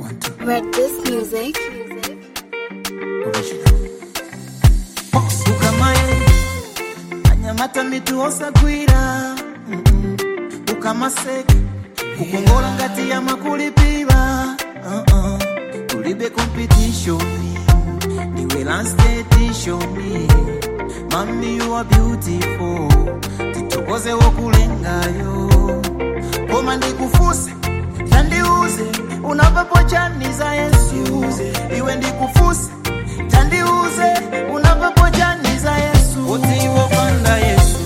Red Disc Music. ukamaye anyamata mituosa gwira Mm-mm. ukamaseke kukongola ngati ya makulipiva uh-uh. tulibe competition niwe lansketishon mami you are beautiful titokoze wokulengayo koma ndikufuse tandiuze unavapochaniza yesu iwe ndikufuse tandiuze unavapochaniza yesu uti wopanda yesu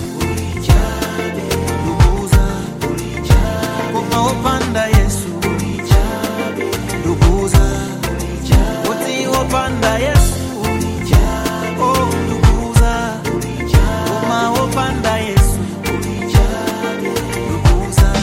nduguza koma wopanda yesu nduguza uti wopanda yesu oh nduguza koma wopanda yesu nduguza nduguza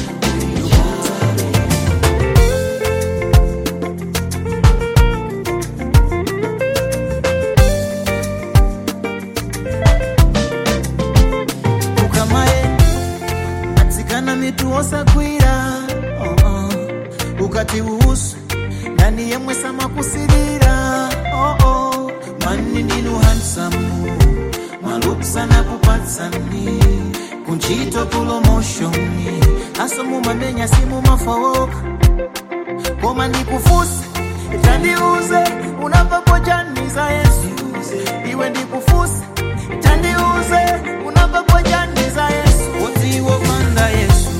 ukamaye atsikana mituosagwira oh, oh. ukati uhusu ndani yemwe samakusirira oh, oh. mani ndinu hansamu malupsana kupatsani kunchito kulomoshoni aso mumamenya simumafawoka koma ndikufusa tandiuze unavapochaniza yesu iwe ndikufusa tandiuze unavapochaniza yesu uti wopanda yesu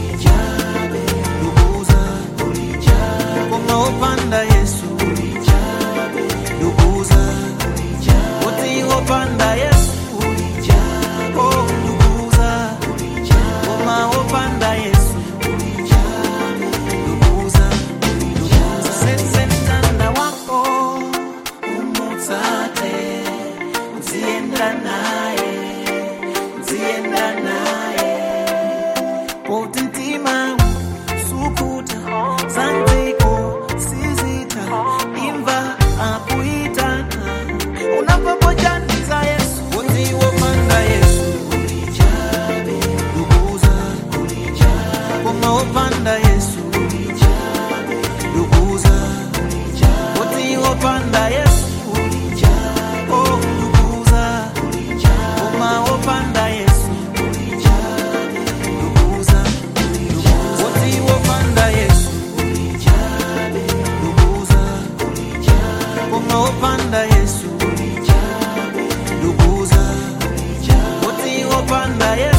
nduguza koma wopanda yesu nduguza uti wopanda yesu oh nduguza koma wopanda yesu nduguza sese mtanda wako umutsate uzienda naye uzienda naye poti mtima sukuta zantiko sizita imva akuitana unapopojaniza yesu uti wopanda yesu nduguza koma wopanda yesu nduguza uti wopanda yesu oh nduguza koma wopanda yesu nduguza uti wopanda yesu nduguza koma wopanda yesu nduguza uti wopanda yesu